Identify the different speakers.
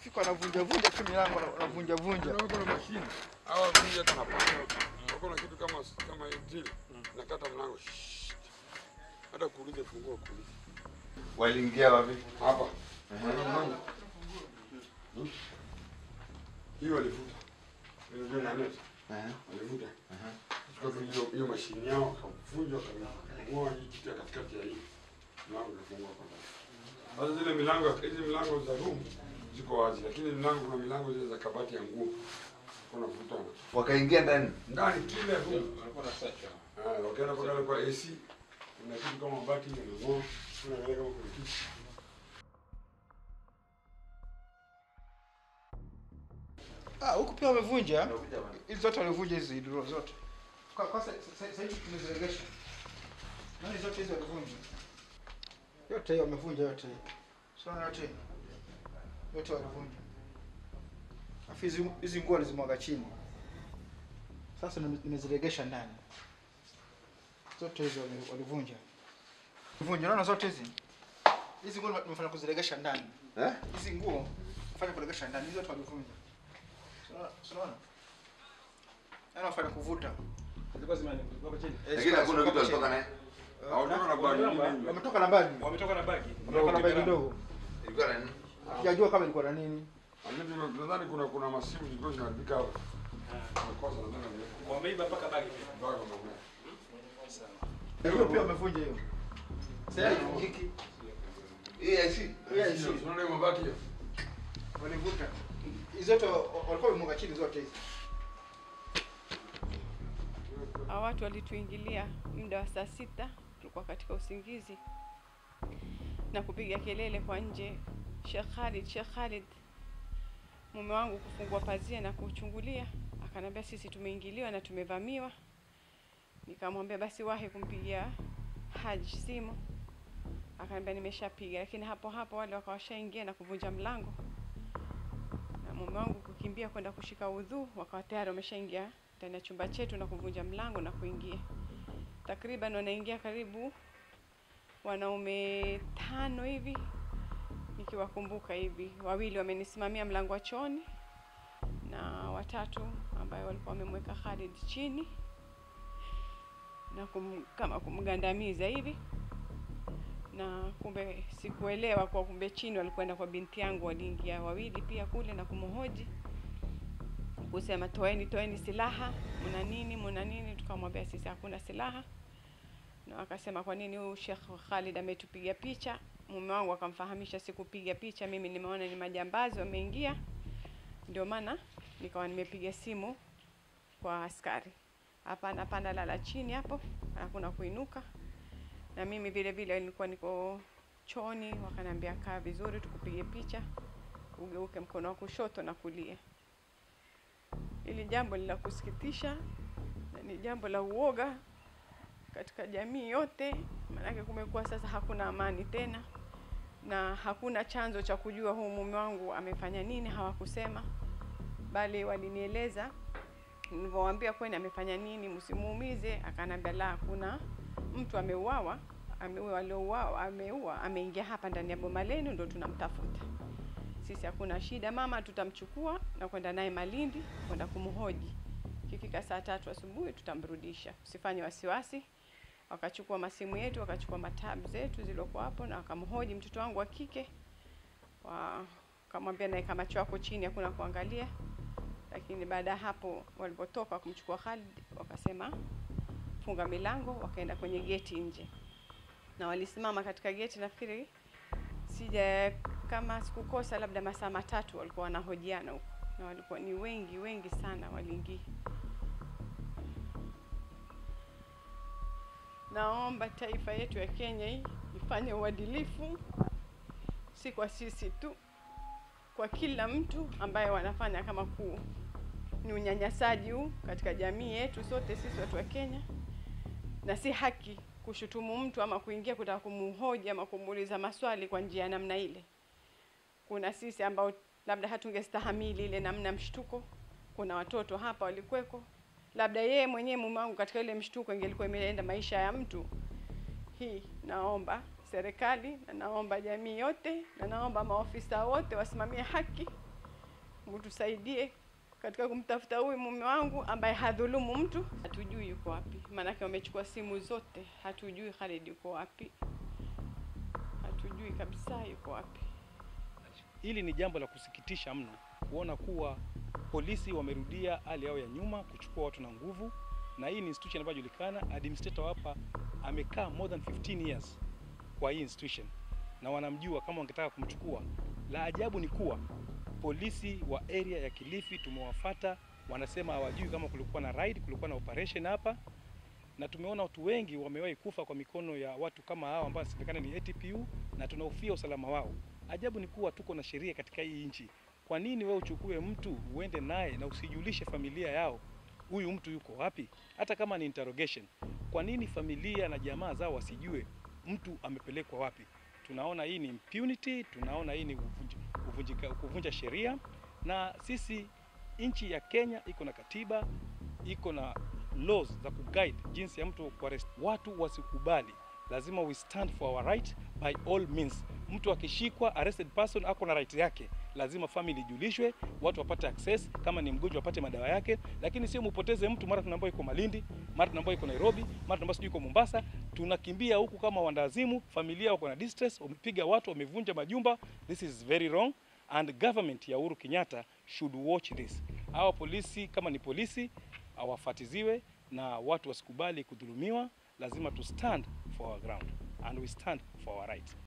Speaker 1: Fika wanavunja vunja tu milango wana- wanavunja vunja.
Speaker 2: Kuna wako na mashine. Hawa vunja hata na panga. Wako na kitu kama kama hii drill. Nakata mlango. Shhh. Hata kuuliza funguo kuuliza.
Speaker 3: Waliingia wapi?
Speaker 2: Hapa. Kuna mlango. Hmm? Hiyo walivuta. Hiyo ndio na net.
Speaker 3: Eh.
Speaker 2: Walivuta. Kwa hiyo hiyo mashine yao wakavunja wakang'oa hii kitu ya katikati ya hii. Mlango ukafungwa kwa ndani. Sasa zile milango hizi milango za room ziko wazi, lakini milango kuna milango zile za kabati ya nguo. Kuna vutana.
Speaker 3: Wakaingia ndani.
Speaker 2: Ndani kila room. Ah, wakaenda mpaka kwa AC. Kuna kitu kama mabati yanang'oa. Kuna wale kama kuna kitu.
Speaker 1: Ah, huku pia wamevunja. Hizi zote walivunja hizi draw zote. Kwa kwa sasa sasa hivi tumeziregesha. Nani zote hizi walivunja? Yote hiyo wamevunja yote hiyo. Sio yote. Yote walivunja. Afu hizi hizi nguo walizimwaga chini. Sasa nime- nimeziregesha ndani. Zote hizo wali- walivunja. Walivunja, unaona zote hizi? Hizi nguo nimefanya kuziregesha ndani.
Speaker 3: Eh?
Speaker 1: Hizi nguo fanya kuregesha ndani, hizo zote walivunja. Unaona? Unaona? Yaani wafanya kuvuta.
Speaker 4: Zilikuwa zimeandikwa chini.
Speaker 1: Eh,
Speaker 3: Lakini hakuna
Speaker 1: ziko
Speaker 3: kitu
Speaker 1: chini.
Speaker 3: walitoka naye.
Speaker 2: Hawatoka na bagi
Speaker 4: Wametoka-
Speaker 2: nyingi.
Speaker 1: Wametoka na bagi.
Speaker 4: Wametoka na bagi.
Speaker 1: Wametoka na bagi ndogo.
Speaker 3: Ilikuwa na nini?
Speaker 1: Sijajua kama ilikuwa na nini.
Speaker 2: Lakini nadhani kuna kuna masimu zilikuwa zinaharibika hapa. Makosa nadhani wameweka.
Speaker 4: Wameiba mpaka bagi pia.
Speaker 2: Bagi wameweka.
Speaker 1: Hiyo pia wamevunja hiyo. Sasa hiki
Speaker 3: Hii IC.
Speaker 1: Yes.
Speaker 2: Sio, Unaona hiyo mabati hiyo?
Speaker 1: walivuta. Hizo zote wa- walikuwa wamemwaga chini zote hizi.
Speaker 5: Hawa watu walituingilia muda wa saa sita, tulikuwa katika usingizi na kupiga kelele kwa nje, Sheikh Khalid, Sheikh Khalid. Mume wangu kufungua pazia na kuchungulia, akanambia sisi tumeingiliwa na tumevamiwa. Nikamwambia basi wahi kumpigia Haji simu, akanambia nimeshapiga, lakini hapo hapo wale wakawashaingia na kuvunja mlango, na mume wangu kukimbia kwenda kushika udhu, wakawa tayari wameshaingia ndani ya chumba chetu na kuvunja mlango na kuingia. Takriban wanaingia karibu wanaume tano hivi, nikiwakumbuka hivi. Wawili wamenisimamia mlango wa chooni na watatu ambayo walikuwa wamemweka Khalid chini na kum, kama kumgandamiza hivi, na kumbe sikuelewa kwa kumbe chini walikwenda kwa binti yangu, waliingia wawili pia kule na kumhoji kusema toeni toeni silaha, muna nini muna nini? Tukamwambia sisi hakuna silaha, na wakasema kwa nini huyu Sheikh Khalid ametupiga picha. Mume wangu akamfahamisha sikupiga picha, mimi nimeona ni majambazi wameingia, ndio maana nikawa nimepiga simu kwa askari, hapana hapana, lala chini hapo, hakuna kuinuka. Na mimi vile vile nilikuwa niko choni, wakaniambia kaa vizuri, tukupige picha, ugeuke mkono wa kushoto na kulia. Hili jambo ni la kusikitisha na ni jambo la uoga katika jamii yote, maanake kumekuwa sasa hakuna amani tena, na hakuna chanzo cha kujua huu mume wangu amefanya nini. Hawakusema, bali walinieleza. Nilivyowaambia kwani amefanya nini, msimuumize, akanambia la, hakuna mtu ameuawa, ameua, aliouawa ameua, ameingia hapa ndani ya boma lenu, ndo tunamtafuta sisi hakuna shida mama, tutamchukua na kwenda naye Malindi kwenda kumhoji. Ikifika saa tatu asubuhi tutamrudisha, usifanye wasiwasi. Wakachukua masimu yetu, wakachukua matabu zetu zilizokuwa hapo na wakamhoji mtoto wangu wa kike, wakamwambia naeka macho yako chini, hakuna kuangalia. Lakini baada ya hapo walipotoka kumchukua Khalid, wakasema funga milango, wakaenda kwenye geti nje, na walisimama katika geti nafikiri sija kama sikukosa labda masaa matatu walikuwa wanahojiana huko, na walikuwa ni wengi wengi sana waliingia. Naomba taifa yetu ya Kenya hii ifanye uadilifu, si kwa sisi tu, kwa kila mtu ambaye wanafanya kama kuu ni unyanyasaji huu katika jamii yetu sote sisi watu wa Kenya, na si haki kushutumu mtu ama kuingia kutaka kumhoji ama kumuuliza maswali kwa njia ya namna ile. Kuna sisi ambao labda hatungestahamili ile namna mshtuko. Kuna watoto hapa walikweko, labda yeye mwenyewe mume wangu katika ile mshtuko ingelikuwa imeenda maisha ya mtu. Hii naomba serikali na naomba jamii yote na naomba maofisa wote wasimamie haki mtusaidie katika kumtafuta huyu mume wangu ambaye hadhulumu mtu. Hatujui yuko wapi, maanake wamechukua simu zote, hatujui Khalid yuko wapi, hatujui kabisa yuko wapi.
Speaker 6: Hili ni jambo la kusikitisha mno kuona kuwa polisi wamerudia hali yao ya nyuma kuchukua watu na nguvu, na hii ni institution ambayo inajulikana. Administrator hapa amekaa more than 15 years kwa hii institution na wanamjua kama wangetaka kumchukua. La ajabu ni kuwa polisi wa area ya Kilifi tumewafata, wanasema hawajui kama kulikuwa na raid, kulikuwa na operation hapa, na tumeona watu wengi wamewahi kufa kwa mikono ya watu kama hao ambao inasemekana ni ATPU na tunahofia usalama wao. Ajabu ni kuwa tuko na sheria katika hii nchi. Kwa nini wewe uchukue mtu uende naye na usijulishe familia yao huyu mtu yuko wapi, hata kama ni interrogation? Kwa nini familia na jamaa zao wasijue mtu amepelekwa wapi? Tunaona hii ni impunity, tunaona hii ni uvunji- uvunjika- kuvunja sheria, na sisi nchi ya Kenya iko na katiba, iko na laws za kuguide jinsi ya mtu kuarrest. Watu wasikubali, lazima we stand for our right by all means. Mtu akishikwa arrested person ako na right yake, lazima family ijulishwe, watu wapate access, kama ni mgonjwa apate madawa yake, lakini sio mupoteze mtu, mara tunaambiwa iko Malindi, mara tunaambiwa iko Nairobi, mara tunaambiwa sijui iko Mombasa, tunakimbia huku kama wandazimu, familia wako na distress, wamepiga watu, wamevunja majumba. This is very wrong and government ya Uhuru Kenyatta should watch this. Hawa polisi kama ni polisi hawafatiziwe na watu wasikubali kudhulumiwa. Lazima to stand for our ground and we stand for our right.